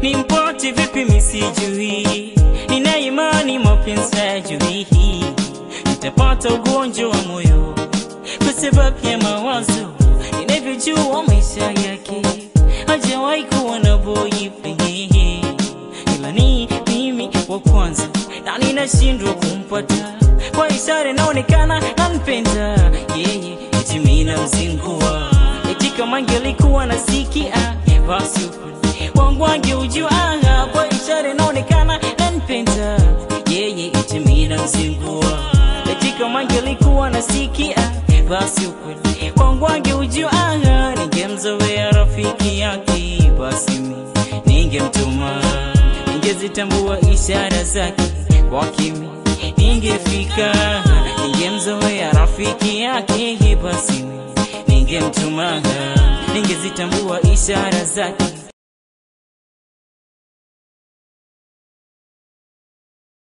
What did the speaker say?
nimpate vipi misijui, nina imani mapenzi hayajui, nitapata ugonjwa wa moyo kwa sababu ya mawazo, ninavyojua maisha yake hajawahi kuwa na boyfriend, ila ni mimi wa kwanza na ninashindwa kumpata kwa ishara inaonekana nampenda yeye, eti mimi namzingua, eti kama angelikuwa nasikia basi ukweli wangu angeujua, kwa ishara inaonekana nampenda yeye, eti mimi namzingua, eti kama angelikuwa nasikia basi ukweli wangu angeujua, ningemzoea rafiki yake, basi mimi ningemtuma, ningezitambua ishara zake kwa kimi ningefika, ningemzoea rafiki yake, basi mimi ningemtuma, ningezitambua ishara zake